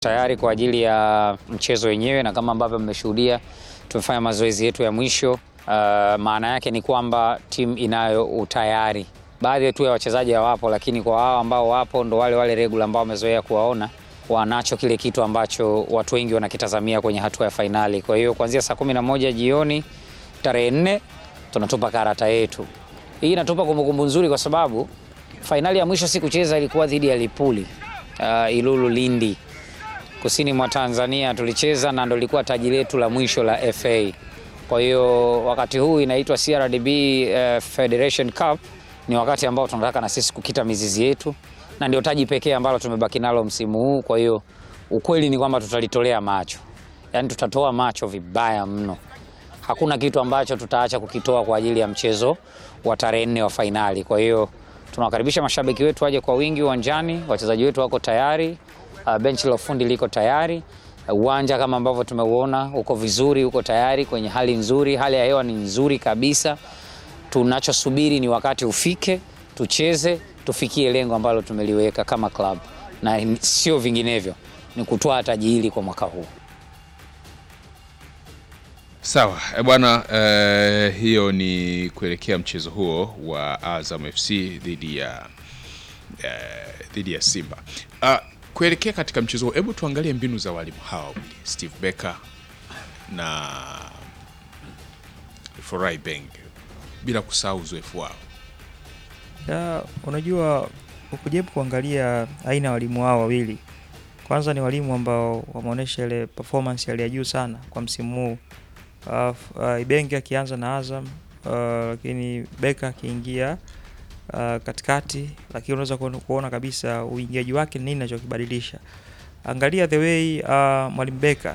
tayari kwa ajili ya mchezo wenyewe, na kama ambavyo mmeshuhudia tumefanya mazoezi yetu ya mwisho. Uh, maana yake ni kwamba timu inayo utayari. Baadhi tu ya wachezaji hawapo, lakini kwa wao ambao wapo ndo wale wale regular ambao wamezoea kuwaona, wanacho kile kitu ambacho watu wengi wanakitazamia kwenye hatua ya fainali. Kwa hiyo kuanzia saa kumi na moja jioni tarehe nne tunatupa karata yetu. Hii inatupa kumbukumbu nzuri kwa sababu fainali ya mwisho si kucheza ilikuwa dhidi ya Lipuli uh, Ilulu Lindi kusini mwa Tanzania tulicheza na ndo ilikuwa taji letu la mwisho la FA. Kwa hiyo wakati huu inaitwa CRDB uh, Federation Cup, ni wakati ambao tunataka na sisi kukita mizizi yetu na ndio taji pekee ambalo tumebaki nalo msimu huu. Kwa hiyo ukweli ni kwamba tutalitolea macho, yaani tutatoa macho vibaya mno. Hakuna kitu ambacho tutaacha kukitoa kwa ajili ya mchezo wa tarehe nne wa fainali. Kwa hiyo tunawakaribisha mashabiki wetu waje kwa wingi uwanjani, wachezaji wetu wako tayari. Uh, benchi la ufundi liko tayari. Uwanja kama ambavyo tumeuona uko vizuri, uko tayari kwenye hali nzuri, hali ya hewa ni nzuri kabisa. Tunachosubiri ni wakati ufike, tucheze, tufikie lengo ambalo tumeliweka kama club, na sio vinginevyo, ni kutwaa taji hili kwa mwaka huu. Sawa e bwana eh, hiyo ni kuelekea mchezo huo wa Azam FC dhidi ya eh, dhidi ya Simba. Ah, kuelekea katika mchezo huo, hebu tuangalie mbinu za walimu hawa wawili Steve Becker na Forai Beng, bila kusahau uzoefu wao. Ya, unajua ukijaribu kuangalia aina ya walimu hao wawili, kwanza ni walimu ambao wameonyesha ile performance hali ya juu sana kwa msimu huu. Uh, uh, Ibenge akianza na Azam uh, lakini Beka akiingia uh, katikati, lakini unaweza kuona- kuona kabisa uingiaji wake ni nini anachokibadilisha. Angalia the way uh, mwalimu Beka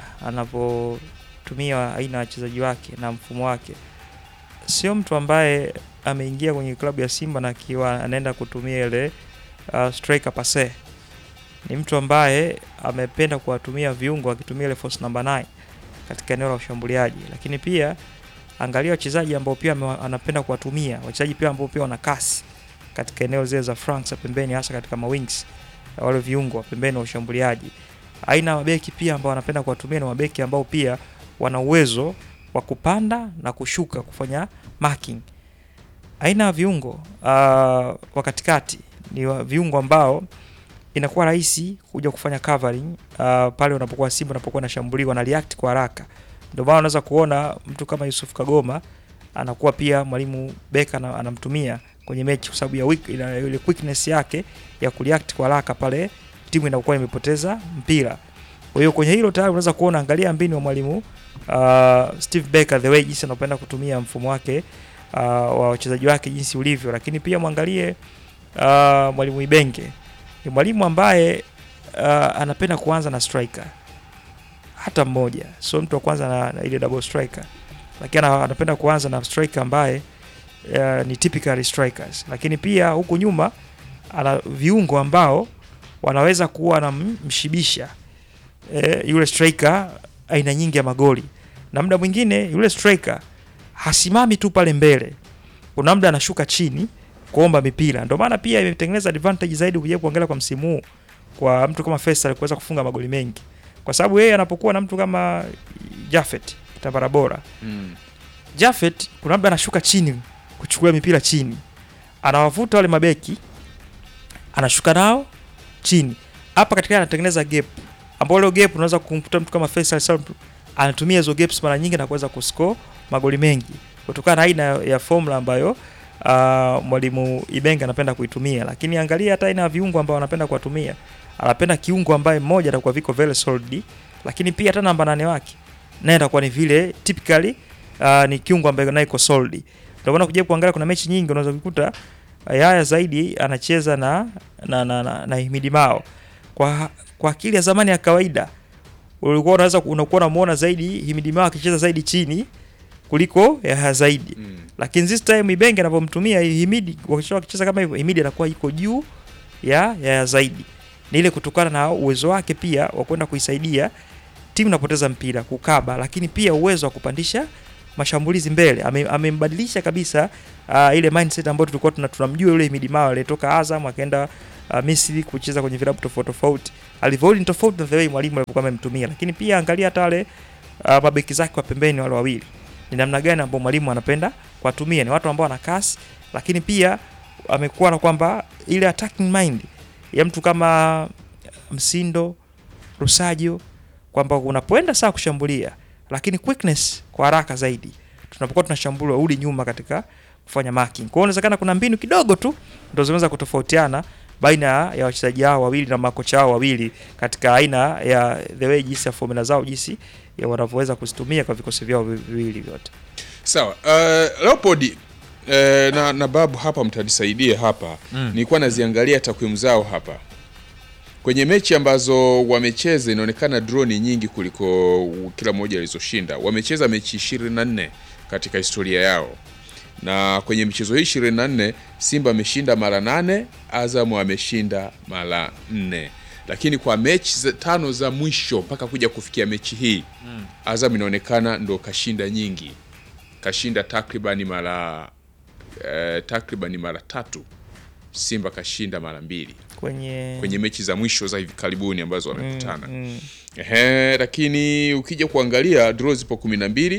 anavyotumia aina ya wachezaji wake na mfumo wake, sio mtu ambaye ameingia kwenye klabu ya Simba na akiwa anaenda kutumia ile uh, striker pase. Ni mtu ambaye amependa kuwatumia viungo akitumia ile force number 9 katika eneo la ushambuliaji, lakini pia angalia wachezaji ambao pia ame- anapenda kuwatumia wachezaji pia ambao pia wana kasi katika eneo zile za flanks za pembeni, hasa katika mawings wale viungo wa pembeni wa ushambuliaji. Aina ya mabeki pia ambao anapenda kuwatumia na mabeki ambao pia wana uwezo wa kupanda na kushuka kufanya marking. Aina ya viungo uh, wa katikati ni wa viungo ambao inakuwa rahisi kuja kufanya covering uh, pale unapokuwa Simba unapokuwa nashambuliwa na react kwa haraka. Ndio maana unaweza kuona mtu kama Yusuf Kagoma anakuwa pia mwalimu Beka ana- anamtumia kwenye mechi kwa sababu ya weak, ina- ile quickness yake ya kureact kwa haraka pale timu inakuwa imepoteza mpira. Kwa hiyo kwenye hilo tayari unaweza kuona, angalia mbinu wa mwalimu uh, Steve Becker the way jinsi anapenda kutumia mfumo wake uh, wa wachezaji wake jinsi ulivyo, lakini pia mwangalie uh, mwalimu Ibenge ni mwalimu ambaye uh, anapenda kuanza na striker hata mmoja, sio mtu wa kwanza na, na ile double striker, lakini ana- anapenda kuanza na striker ambaye uh, ni typical strikers, lakini pia huku nyuma ana viungo ambao wanaweza kuwa wanamshibisha eh, yule striker aina nyingi ya magoli, na muda mwingine yule striker hasimami tu pale mbele, kuna muda anashuka chini kuomba mipira. Ndio maana pia imetengeneza advantage zaidi ukija kuangalia kwa msimu huu kwa mtu kama Faisal kuweza kufunga magoli mengi, kwa sababu yeye anapokuwa na mtu kama Jafet Kitambara bora Mm. Jafet kuna muda anashuka chini kuchukua mipira chini, anawavuta wale mabeki, anashuka nao chini. Hapa katikati anatengeneza gap, ambao leo gap unaweza kumkuta mtu kama Faisal Salum anatumia hizo gaps mara nyingi na kuweza kuscore magoli mengi kutokana na aina ya formula ambayo uh, mwalimu Ibenga anapenda kuitumia. Lakini angalia hata aina ya viungo ambao anapenda kuwatumia, anapenda kiungo ambaye mmoja atakuwa viko very solid, lakini pia hata namba nane wake naye atakuwa ni vile typically uh, ni kiungo ambaye naye iko solid. Ndio maana kuja kuangalia kuna mechi nyingi unaweza kukuta uh, Yaya zaidi anacheza na na, na, na, na Himidi Mao. Kwa kwa akili ya zamani ya kawaida ulikuwa unaweza unakuwa unamuona zaidi Himidi Mao akicheza zaidi chini kuliko Yaya zaidi. Mm. Lakini this time Ibenge anapomtumia Himidi wakisha wakicheza kama hivyo Himidi anakuwa iko juu ya Yaya zaidi. Ni ile kutokana na uwezo wake pia wa kwenda kuisaidia timu inapoteza mpira kukaba, lakini pia uwezo wa kupandisha mashambulizi mbele. Ame- Amembadilisha kabisa uh, ile mindset ambayo tulikuwa tuna- tunamjua yule Himidi Mao aliyetoka Azam akaenda uh, Misri kucheza kwenye vilabu tofauti tofauti, alivyouli ni tofauti na the way mwalimu alivyokuwa amemtumia, lakini pia angalia hata wale uh, mabeki zake wa pembeni wale wawili ni namna gani ambao mwalimu anapenda kuwatumia. Ni watu ambao wana kasi, lakini pia amekuwa na kwamba ile attacking mind ya mtu kama Msindo, Rusajo, kwamba unapoenda saa kushambulia, lakini quickness kwa haraka zaidi tunapokuwa tunashambulia urudi nyuma katika kufanya marking. Kwa hiyo inawezekana kuna mbinu kidogo tu ndio zinaweza kutofautiana baina ya wachezaji hao wawili na makocha hao wawili katika aina ya the way jinsi ya formula zao jinsi ya wanavyoweza kuzitumia kwa vikosi vyao vi- viwili vyote. Sawa. Uh, Leopold eh, na, na babu hapa mtanisaidia hapa Mm. nilikuwa naziangalia takwimu zao hapa kwenye mechi ambazo wamecheza, inaonekana draw ni nyingi kuliko kila mmoja alizoshinda. Wamecheza mechi 24 katika historia yao, na kwenye michezo hii 24 Simba ameshinda mara nane, Azam ameshinda mara nne, lakini kwa mechi za tano za mwisho mpaka kuja kufikia mechi hii Azam inaonekana ndo kashinda nyingi, kashinda takribani mara eh, takribani mara tatu. Simba kashinda mara mbili Kwenye, kwenye mechi za mwisho za hivi karibuni ambazo wamekutana. mm, Ehe, lakini ukija kuangalia draw zipo kumi na mbili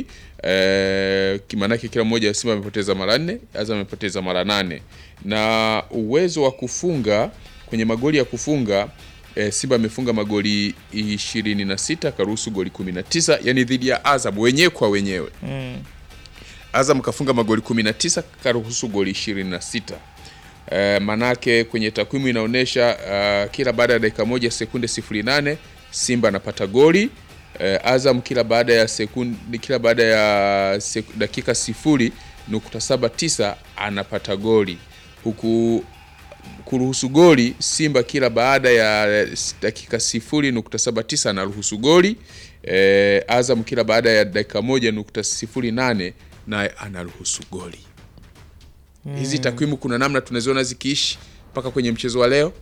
eh, kimaanake kila mmoja Simba amepoteza mara nne, Azam amepoteza mara nane na uwezo wa kufunga kwenye magoli ya kufunga eh, Simba amefunga magoli ishirini na sita karuhusu goli kumi na tisa yani dhidi ya Azam wenyewe kwa wenyewe mm, Azam kafunga magoli 19 karuhusu goli 26. Uh, manake kwenye takwimu inaonyesha uh, kila baada ya dakika moja sekunde 08 Simba anapata goli uh, Azam kila baada ya sekunde kila baada ya seku, dakika sifuri nukta saba tisa anapata goli huku kuruhusu goli Simba kila baada ya dakika sifuri nukta saba tisa anaruhusu goli eh, Azam kila baada ya dakika moja nukta sifuri nane naye anaruhusu goli. Hizi takwimu kuna namna tunaziona zikiishi mpaka kwenye mchezo wa leo.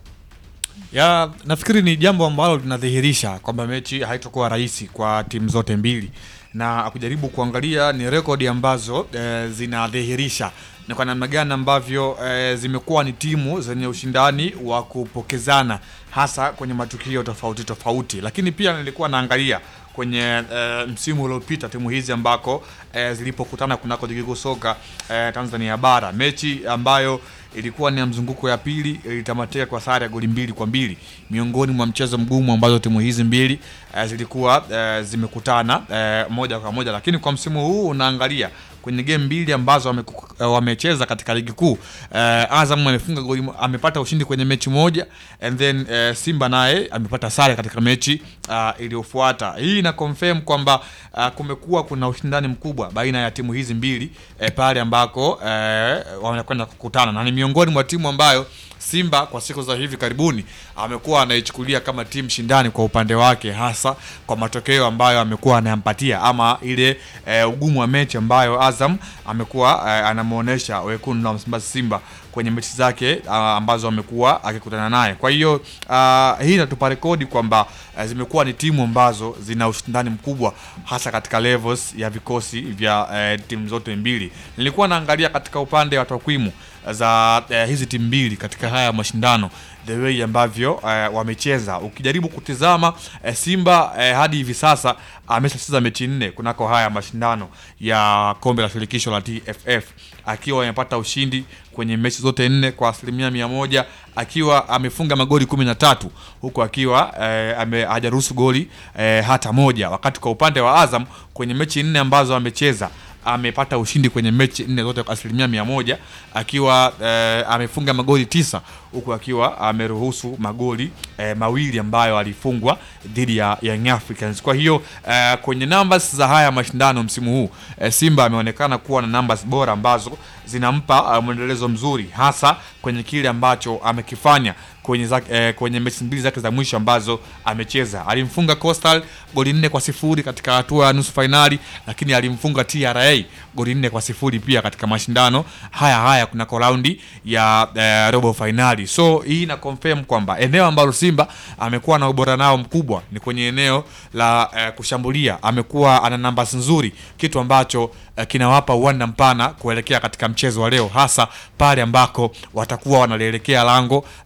ya nafikiri ni jambo ambalo linadhihirisha kwamba mechi haitakuwa rahisi kwa timu zote mbili na kujaribu kuangalia ni rekodi ambazo e, zinadhihirisha ni kwa namna gani ambavyo e, zimekuwa ni timu zenye ushindani wa kupokezana hasa kwenye matukio tofauti tofauti, lakini pia nilikuwa naangalia kwenye e, msimu uliopita timu hizi ambako e, zilipokutana kunako ligi kuu soka e, Tanzania bara, mechi ambayo ilikuwa ni ya mzunguko ya pili ilitamatika kwa sare ya goli mbili kwa mbili miongoni mwa mchezo mgumu ambazo timu hizi mbili eh, zilikuwa eh, zimekutana eh, moja kwa moja, lakini kwa msimu huu unaangalia kwenye game mbili ambazo wameku- eh, wamecheza katika ligi kuu eh, Azam amefunga goli, mo- amepata ushindi kwenye mechi moja and then eh, Simba naye amepata sare katika mechi uh, iliyofuata. Hii ina confirm kwamba uh, kumekuwa kuna ushindani mkubwa baina ya timu hizi mbili eh, pale ambako eh, wanakwenda kukutana na ni miongoni mwa timu ambayo Simba kwa siku za hivi karibuni amekuwa anaichukulia kama timu shindani kwa upande wake, hasa kwa matokeo ambayo amekuwa anayampatia ama ile e, ugumu wa mechi ambayo Azam amekuwa e, anamuonesha wekundu wa Msimbazi Simba kwenye mechi zake a, ambazo amekuwa akikutana naye. Kwa hiyo a, hii inatupa rekodi kwamba e, zimekuwa ni timu ambazo zina ushindani mkubwa hasa katika levels ya vikosi vya e, timu zote mbili. Nilikuwa naangalia katika upande wa takwimu za eh, hizi timu mbili katika haya mashindano the way ambavyo eh, wamecheza. Ukijaribu kutizama eh, Simba eh, hadi hivi sasa ameshacheza mechi nne kunako haya mashindano ya kombe la shirikisho la TFF akiwa amepata ushindi kwenye mechi zote nne kwa asilimia mia moja akiwa amefunga magoli kumi na tatu huku akiwa eh, ame- hajaruhusu goli eh, hata moja, wakati kwa upande wa Azam kwenye mechi nne ambazo amecheza amepata ushindi kwenye mechi nne zote kwa asilimia mia moja akiwa eh, amefunga magoli tisa huku akiwa ameruhusu magoli eh, mawili ambayo alifungwa dhidi ya Young Africans. Kwa hiyo eh, kwenye numbers za haya mashindano msimu huu eh, Simba ameonekana kuwa na numbers bora ambazo zinampa uh, mwendelezo mzuri hasa kwenye kile ambacho amekifanya kwenye, zake, eh, kwenye mechi mbili zake za mwisho ambazo amecheza. Alimfunga Coastal goli nne kwa sifuri katika hatua ya nusu fainali, lakini alimfunga TRA goli nne kwa sifuri pia katika mashindano haya haya kunako raundi ya eh, robo fainali. So hii ina confirm kwamba eneo ambalo Simba amekuwa na ubora nao mkubwa ni kwenye eneo la eh, kushambulia. Amekuwa ana nambas nzuri, kitu ambacho eh, kinawapa uwanda mpana kuelekea katika mchezo wa leo, hasa pale ambako watakuwa wanalielekea lango la klabu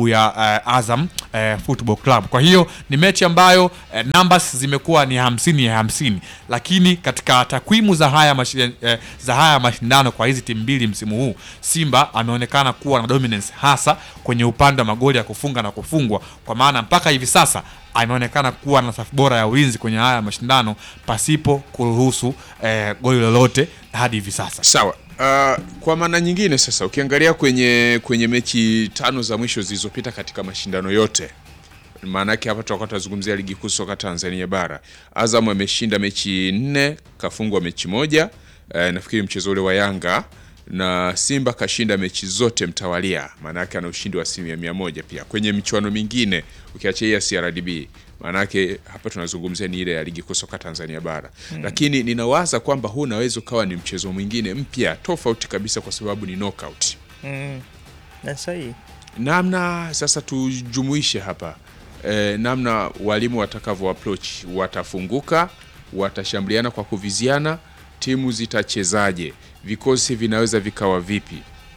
klabu ya uh, Azam uh, Football Club. Kwa hiyo ni mechi ambayo uh, numbers zimekuwa ni hamsini ya hamsini, lakini katika takwimu za haya mashi, uh, za haya mashindano kwa hizi timu mbili msimu huu Simba ameonekana kuwa na dominance hasa kwenye upande wa magoli ya kufunga na kufungwa, kwa maana mpaka hivi sasa ameonekana kuwa na safu bora ya ulinzi kwenye haya mashindano pasipo kuruhusu eh, goli lolote hadi hivi sasa. Sawa. Uh, kwa maana nyingine sasa ukiangalia kwenye kwenye mechi tano za mwisho zilizopita katika mashindano yote, maana yake hapa tutakuwa tunazungumzia ligi kuu soka Tanzania bara. Azam ameshinda mechi nne, kafungwa mechi moja. Uh, nafikiri mchezo ule wa Yanga na Simba kashinda mechi zote mtawalia, maana yake ana ushindi wa asilimia mia moja. Pia kwenye michuano mingine ukiacha hii ya CRDB, maana yake hapa tunazungumzia ni ile ya ligi kuu soka Tanzania bara mm. Lakini ninawaza kwamba huu unaweza ukawa ni mchezo mwingine mpya tofauti kabisa, kwa sababu ni knockout. Mm. Na sahihi. Namna sasa tujumuishe hapa e, namna walimu watakavyo approach, watafunguka, watashambuliana kwa kuviziana, timu zitachezaje, vikosi vinaweza vikawa vipi?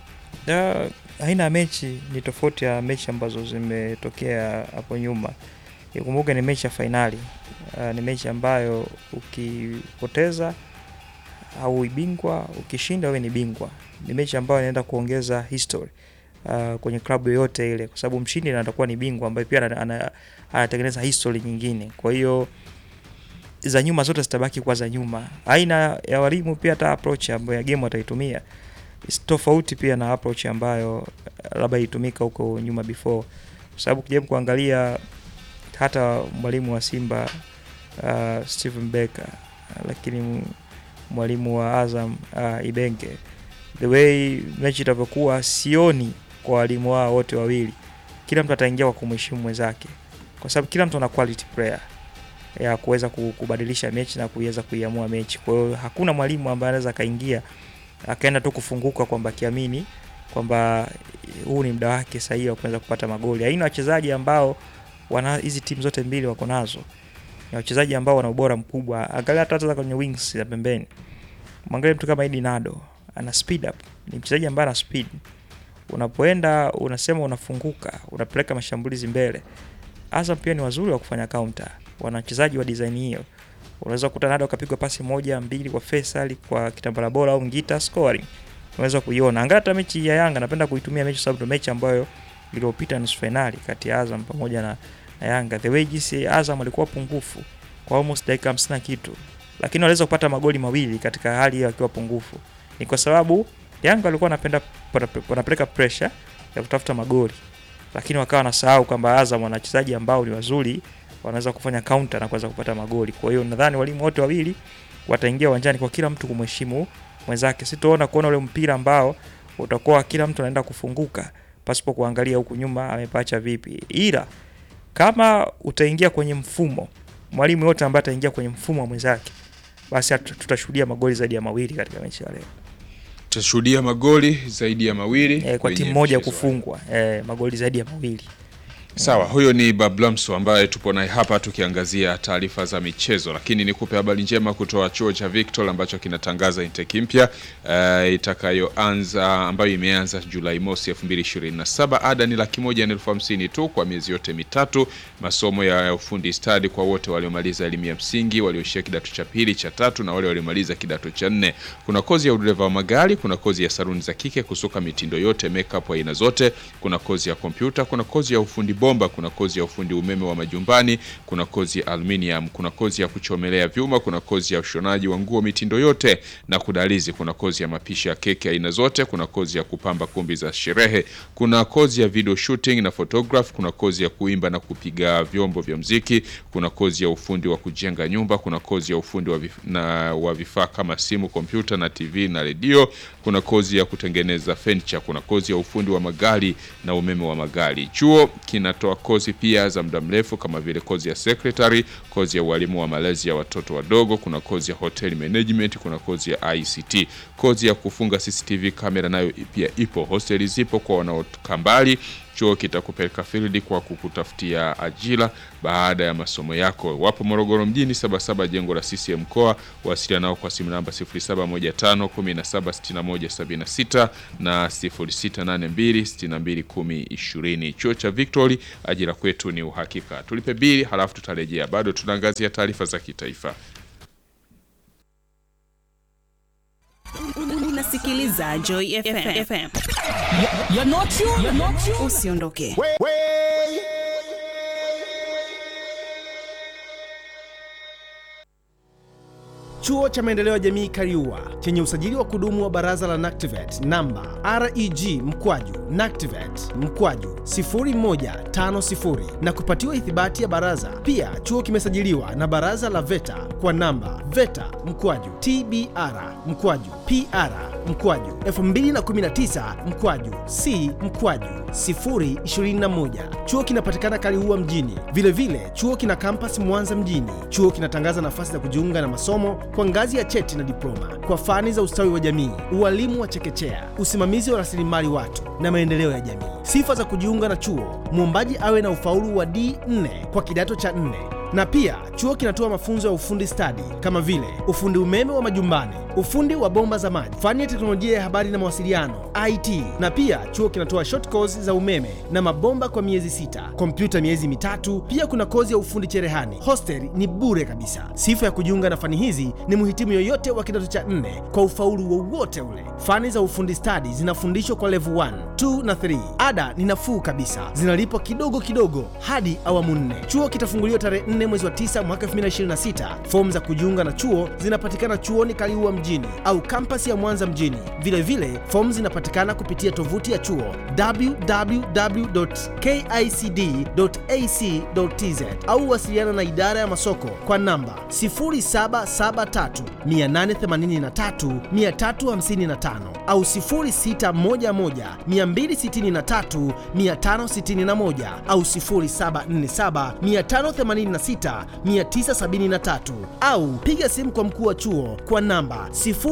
Da, aina ya mechi ni tofauti ya mechi ambazo zimetokea hapo nyuma. Ikumbuke ni mechi ya fainali. Uh, ni mechi ambayo ukipoteza au bingwa, ukishinda wewe ni bingwa. Ni mechi ambayo inaenda kuongeza history uh, kwenye klabu yoyote ile, kwa sababu mshindi atakuwa ni bingwa ambaye pia ana- ana- anatengeneza history nyingine. Kwa hiyo za nyuma zote zitabaki kwa za nyuma. Aina ya walimu pia hata approach ambayo ya game wataitumia is tofauti pia na approach ambayo uh, labda ilitumika huko nyuma before, kwa sababu kujaribu kuangalia hata mwalimu wa Simba uh, Steven Becker uh, lakini m- mwalimu wa Azam uh, Ibenge, the way mechi itavyokuwa, sioni kwa walimu wao wote wawili, kila mtu ataingia kwa kumheshimu mwenzake, kwa sababu kila mtu ana quality player ya kuweza ku- kubadilisha mechi na kuweza kuiamua mechi. Kwa hiyo hakuna mwalimu ambaye anaweza akaingia akaenda tu kufunguka kwamba akiamini kwamba huu ni muda wake sahihi wa kuweza kupata magoli. Aina wachezaji ambao wana hizi timu zote mbili wako nazo ni wachezaji ambao wana ubora mkubwa. Angalia hata hata kwenye wings ya pembeni, mwangalie mtu kama Idi Nado ana speed up, ni mchezaji ambaye ana speed. Unapoenda unasema unafunguka, unapeleka mashambulizi mbele. Azam pia ni wazuri wa kufanya counter, wana wachezaji wa design hiyo. Unaweza kukuta Nado akapigwa pasi moja mbili kwa Faisal, kwa Kitambala bora au Ngita scoring, unaweza kuiona. Angalia hata mechi ya Yanga, napenda kuitumia mechi sababu ndio mechi ambayo iliyopita nusu finali kati ya Azam pamoja na, na Yanga. The way jinsi Azam alikuwa pungufu kwa almost dakika 50 na kitu, lakini waliweza kupata magoli mawili katika hali hiyo akiwa pungufu. Ni kwa sababu Yanga walikuwa wanapenda wanapeleka pressure ya kutafuta magoli, lakini wakawa wanasahau kwamba Azam wana wachezaji ambao ni wazuri, wanaweza kufanya counter na kuweza kupata magoli. Kwa hiyo nadhani walimu wote wawili wataingia uwanjani kwa kila mtu kumheshimu mwenzake. Sitoona kuona ule mpira ambao utakuwa kila mtu anaenda kufunguka pasipo kuangalia huku nyuma amepacha vipi, ila kama utaingia kwenye mfumo, mwalimu yote ambaye ataingia kwenye mfumo wa mwenzake, basi hatu- tutashuhudia magoli zaidi ya mawili katika mechi ya leo Tutashuhudia magoli zaidi ya mawili e, kwa kwenye timu moja mchezo. kufungwa e, magoli zaidi ya mawili. Sawa, huyo ni Bablamso ambaye tupo naye hapa tukiangazia taarifa za michezo, lakini nikupe habari njema kutoa chuo cha Victor ambacho kinatangaza intake mpya uh, itakayoanza ambayo imeanza Julai mosi 2027. Ada ni laki moja na elfu hamsini tu kwa miezi yote mitatu. Masomo ya ufundi stadi kwa wote waliomaliza elimu ya msingi, walioishia kidato cha pili, cha tatu na wale waliomaliza kidato cha nne. Kuna kozi ya udereva wa magari, kuna kozi ya saluni za kike, kusuka mitindo yote, makeup aina zote, kuna kozi ya kompyuta, kuna kozi ya ufundi bomba, kuna kozi ya ufundi umeme wa majumbani, kuna kozi ya aluminium, kuna kozi ya kuchomelea vyuma, kuna kozi ya ushonaji wa nguo mitindo yote na kudalizi, kuna kozi ya mapishi ya keki aina zote, kuna kozi ya kupamba kumbi za sherehe, kuna kozi ya video shooting na photograph, kuna kozi ya kuimba na kupiga vyombo vya mziki, kuna kozi ya ufundi wa kujenga nyumba, kuna kozi ya ufundi wa, vif na, wa vifaa kama simu, kompyuta na TV na redio, kuna kozi ya kutengeneza furniture, kuna kozi ya ufundi wa magari na umeme wa magari. Chuo kinatoa kozi pia za muda mrefu kama vile kozi ya secretary, kozi ya ualimu wa malezi ya watoto wadogo, kuna kozi ya hotel management, kuna kozi ya ICT, kozi ya kufunga CCTV kamera nayo pia ipo. Hosteli zipo kwa wanaotoka mbali. Chuo kitakupeleka field kwa kukutafutia ajira baada ya masomo yako. Wapo Morogoro mjini, Sabasaba, jengo la CCM mkoa. Wasiliana nao kwa simu namba 0715 176176 na 0682621020. Chuo cha Victory, ajira kwetu ni uhakika. Tulipe bili halafu tutarejea. Bado tunaangazia taarifa za kitaifa. Unasikiliza Joy FM. FM. Usiondoke. Chuo cha Maendeleo ya Jamii Kariua chenye usajili wa kudumu wa Baraza la NACTIVATE namba REG mkwaju NACTIVATE mkwaju 0150 na kupatiwa ithibati ya baraza. Pia chuo kimesajiliwa na Baraza la VETA kwa namba VETA mkwaju TBR mkwaju PR mkwaju 2019 mkwaju C mkwaju 021. Chuo kinapatikana Kaliua mjini. Vilevile vile, chuo kina kampasi Mwanza mjini. Chuo kinatangaza nafasi za kujiunga na masomo kwa ngazi ya cheti na diploma kwa fani za ustawi wa jamii, ualimu wa chekechea, usimamizi wa rasilimali watu na maendeleo ya jamii. Sifa za kujiunga na chuo: mwombaji awe na ufaulu wa D4 kwa kidato cha 4 na pia chuo kinatoa mafunzo ya ufundi stadi kama vile ufundi umeme wa majumbani, ufundi wa bomba za maji, fani ya teknolojia ya habari na mawasiliano IT. Na pia chuo kinatoa short course za umeme na mabomba kwa miezi sita, kompyuta miezi mitatu. Pia kuna kozi ya ufundi cherehani. Hostel ni bure kabisa. Sifa ya kujiunga na fani hizi ni mhitimu yoyote wa kidato cha nne kwa ufaulu wowote ule. Fani za ufundi stadi zinafundishwa kwa level 1, 2 na 3. Ada ni nafuu kabisa, zinalipwa kidogo kidogo hadi awamu nne. Chuo kitafunguliwa tarehe 4 mwezi wa 9 mwaka 2026. Fomu za kujiunga na chuo zinapatikana chuoni Kaliua mjini au kampasi ya Mwanza mjini. Vilevile fomu zinapatikana kupitia tovuti ya chuo www.kicd.ac.tz au wasiliana na idara ya masoko kwa namba 0773 883 355 au 0611 263 561 au 0747 586 973 au piga simu kwa mkuu wa chuo kwa namba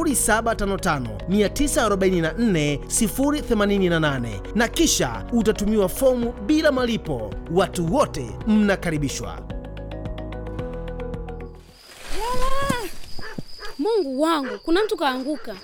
0755944088 na kisha utatumiwa fomu bila malipo. Watu wote mnakaribishwa. Mungu wangu, kuna mtu kaanguka.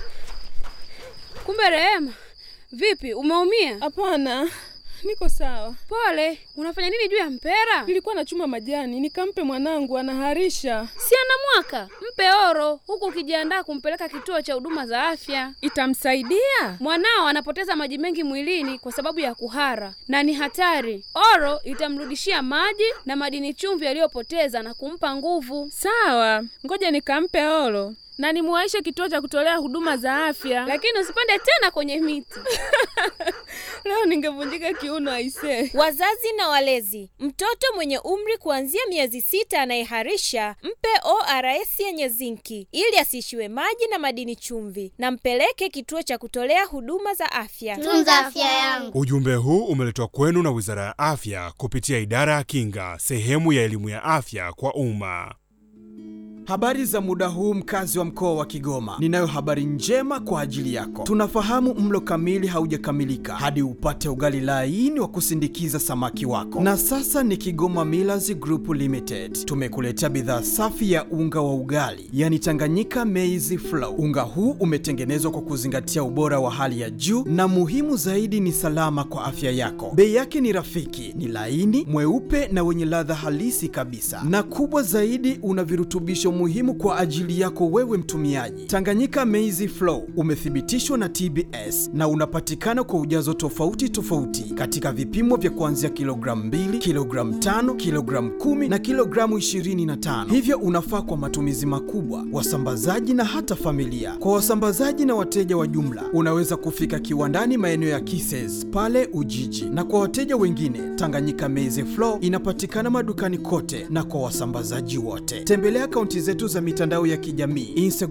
Kumbe Rehema, vipi, umeumia? Hapana, niko sawa. Pole. Unafanya nini juu ya mpera? Nilikuwa nachuma majani nikampe mwanangu, anaharisha. Si ana mwaka? Mpe oro, huku ukijiandaa kumpeleka kituo cha huduma za afya. Itamsaidia? Mwanao anapoteza maji mengi mwilini kwa sababu ya kuhara na ni hatari. Oro itamrudishia maji na madini chumvi aliyopoteza na kumpa nguvu. Sawa, ngoja nikampe oro na nimuwaishe kituo cha kutolea huduma za afya. Lakini usipande tena kwenye miti. Leo ningevunjika kiuno aisee. Wazazi na walezi, mtoto mwenye umri kuanzia miezi sita anayeharisha mpe ORS yenye zinki ili asiishiwe maji na madini chumvi, na mpeleke kituo cha kutolea huduma za afya. Tunza afya yangu. Ujumbe huu umeletwa kwenu na Wizara ya Afya kupitia Idara ya Kinga, sehemu ya elimu ya afya kwa umma. Habari za muda huu mkazi wa mkoa wa Kigoma. Ninayo habari njema kwa ajili yako. Tunafahamu mlo kamili haujakamilika hadi upate ugali laini wa kusindikiza samaki wako. Na sasa ni Kigoma Millers Group Limited. Tumekuletea bidhaa safi ya unga wa ugali, yani Tanganyika Maize Flour. Unga huu umetengenezwa kwa kuzingatia ubora wa hali ya juu na muhimu zaidi ni salama kwa afya yako. Bei yake ni rafiki, ni laini, mweupe na wenye ladha halisi kabisa. Na kubwa zaidi una virutubisho muhimu kwa ajili yako wewe mtumiaji. Tanganyika Maize Flour umethibitishwa na TBS na unapatikana kwa ujazo tofauti tofauti katika vipimo vya kuanzia kilogramu 2, kilogramu 5, kilogramu 10 na kilogramu 25. Hivyo unafaa kwa matumizi makubwa, wasambazaji na hata familia. Kwa wasambazaji na wateja wa jumla, unaweza kufika kiwandani maeneo ya Kises pale Ujiji, na kwa wateja wengine, Tanganyika Maize Flour inapatikana madukani kote na kwa wasambazaji wote. Tembelea akaunti zetu za mitandao ya kijamii Instagram,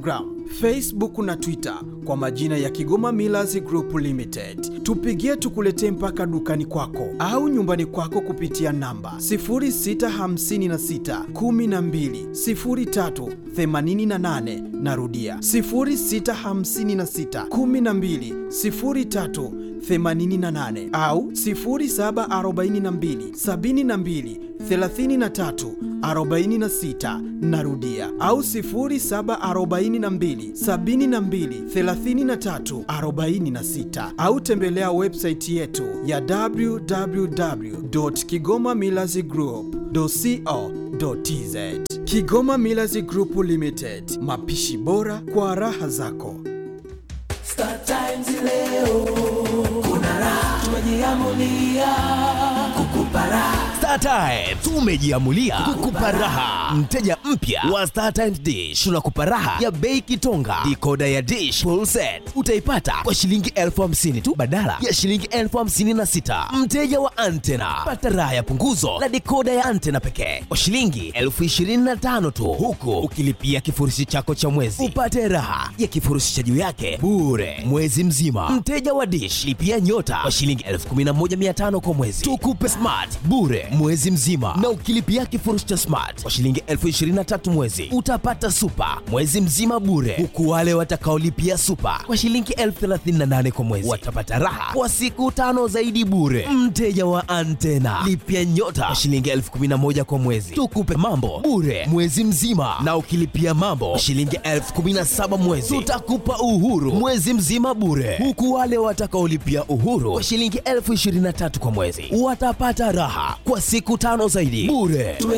Facebook na Twitter kwa majina ya Kigoma Millers Group Limited. Tupigie tukuletee mpaka dukani kwako au nyumbani kwako kupitia namba 0656 12 03 88. Narudia 0656 12 03 88 au 0742 72 33 46 narudia au 0742 72 33 46 au tembelea website yetu ya www.kigomamillazgroup.co.tz Kigoma Millers Group Limited, mapishi bora kwa raha zako. Star Times leo kuna raha, tumejiamulia kukupa raha. Star Times tumejiamulia kukupa raha. Mteja mpya wa Star Times Dish tunakupa raha ya bei kitonga. Dikoda ya Dish full set utaipata kwa shilingi elfu hamsini tu badala ya shilingi elfu hamsini na sita. Mteja wa Antena pata raha ya punguzo la dikoda ya Antena pekee kwa shilingi elfu ishirini na tano tu, huku ukilipia kifurushi chako cha mwezi upate raha ya kifurushi cha juu yake bure mwezi mzima. Mteja wa Dish lipia nyota kwa shilingi elfu kumi na moja mia tano kwa mwezi, tukupe smart bure mwezi mzima, na ukilipia kifurushi cha smart kwa shilingi elfu ishirini na tatu mwezi utapata super mwezi mzima bure, huku wale watakaolipia super kwa shilingi elfu thelathini na nane kwa mwezi watapata raha kwa siku tano zaidi bure. Mteja wa Antena lipia nyota kwa shilingi elfu kumi na moja kwa mwezi, tukupe mambo bure mwezi mzima, na ukilipia mambo kwa shilingi elfu kumi na saba mwezi tutakupa uhuru mwezi mzima bure, huku wale watakaolipia uhuru kwa shilingi elfu ishirini na tatu kwa mwezi watapata raha kwa siku tano zaidi bure.